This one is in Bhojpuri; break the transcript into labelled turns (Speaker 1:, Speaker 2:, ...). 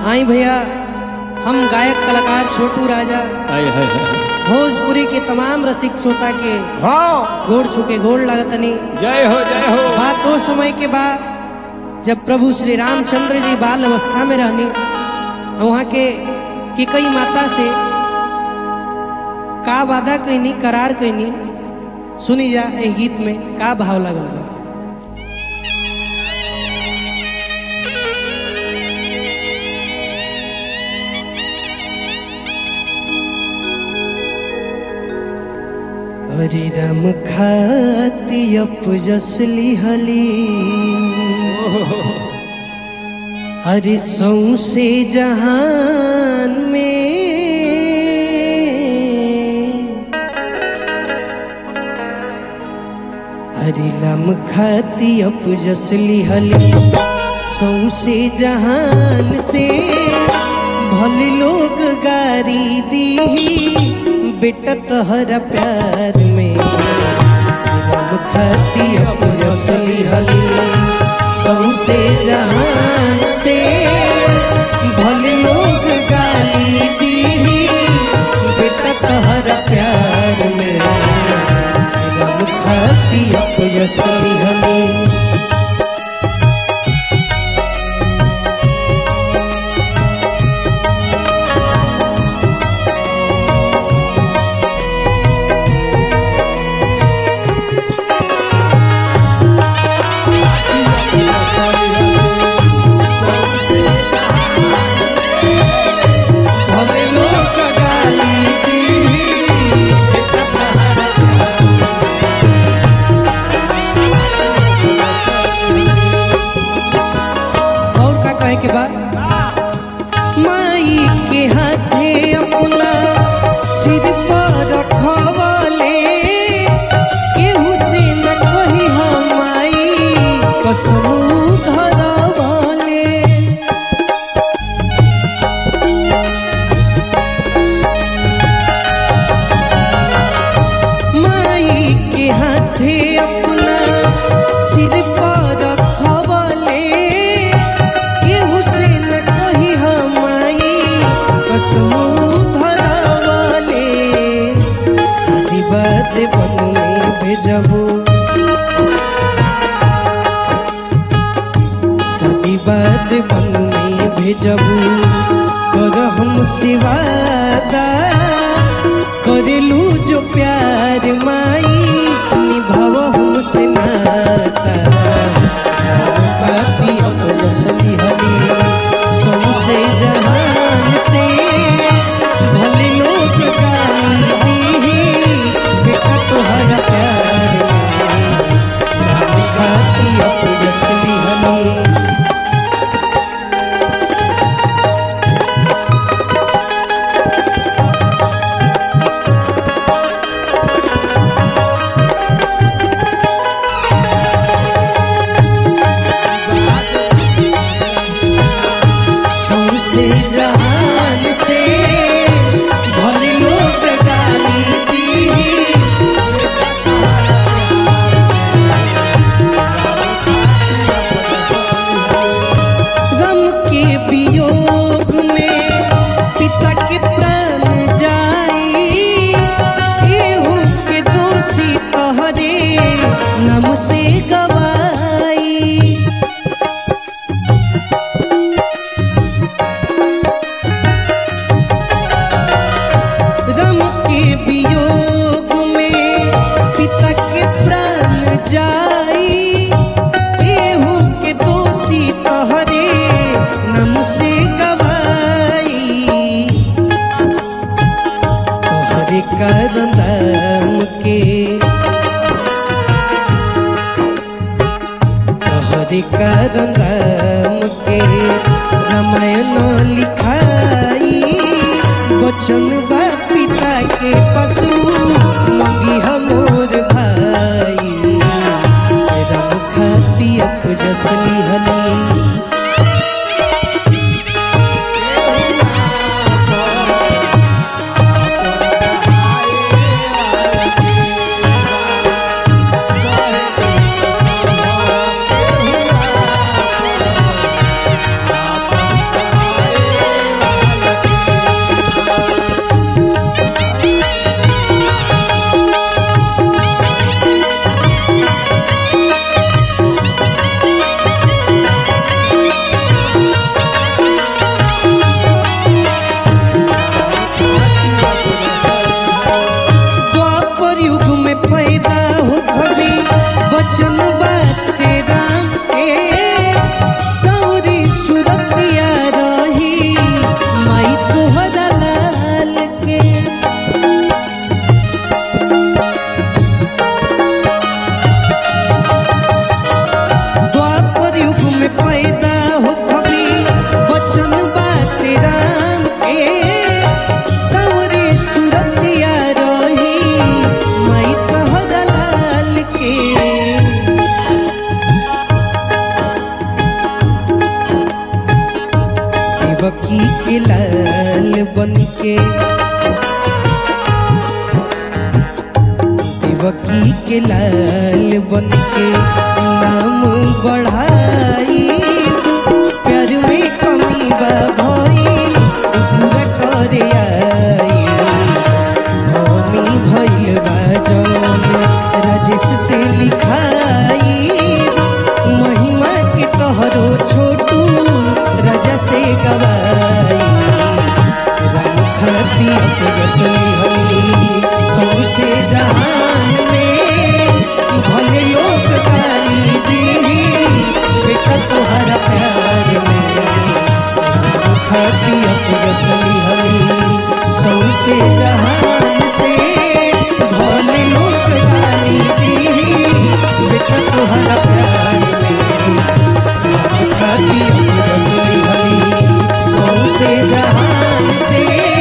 Speaker 1: आई भैया हम गायक कलाकार छोटू राजा
Speaker 2: हाय हाय हाय
Speaker 1: भोजपुरी के तमाम रसिक श्रोता के
Speaker 2: हाँ
Speaker 1: गोड़ छुके गोड़ लगतनी
Speaker 2: जय हो जय हो
Speaker 1: बात वो समय के बाद जब प्रभु श्री रामचंद्र जी बाल अवस्था में रहनी वहाँ के कि कई माता से का वादा कहनी करार कहनी सुनी जा ए गीत में का भाव लगल बा हरे राम खाती अपजसली हली हरि सौसे जहान में हरि राम खाती अपजसली हली सौसे जहान से भल लोग गारी दी बेटा तहरा प्यार में राम खाती अपजसली हली सौसे जहान से भल लोग गाली दीही बेटा तहरा प्यार में रब खाती अपयसली हली भल लोग गाली दीही बेटा तहरा प्यार और का कहे के बाद माई के हाथे अपना सिर पर रखवले केहू से न कही हम माई कसम धरवले माई के हाथे अपना सिर पर रखवले केहू से न कही हम माई कसम धरवले सदी बात बन में भेजबू सदी बात बन में भेजबू कर हम सिवादा करेलू जो प्यार माई निभाव हमसे नाता पापी अपलसली हली सौसे जहान से भले लोग गाली दीही बेटा तोहरा प्यार में खाती अपलसली हली सौसे जहान से भले लोग गाली दीही गम के वियोग में पिता के प्राण जाई एहू के दोषी कहरे नम से गवाई रम के वियोग में पिता के प्राण जाई केहू के दोषी तहरे नम से गवाई तोहरे कारण राम के तोहरे कारण राम के रामायण लिखाई वचन बा पिता के पशु मंगी हमोर भाई राम खाती अपजसली हली
Speaker 2: Thank
Speaker 1: देवकी के लाल बन के देवकी के लाल बन के नाम बढ़ाई प्यार में कमी बा भइल पूरा करे आई मम्मी भइल बा जौन राजेश से लिखाई महिमा के कहरो छोटू राजा से गवाई राम खाती अपजसली हली सबसे जहान में भले लोग गाली दीही बेटा तुहरा प्यार में राम खाती अपजसली हली सबसे जहान से भले लोग गाली दीही बेटा तुहरा प्यार में राम खाती अपजसली हली सौसे जहान से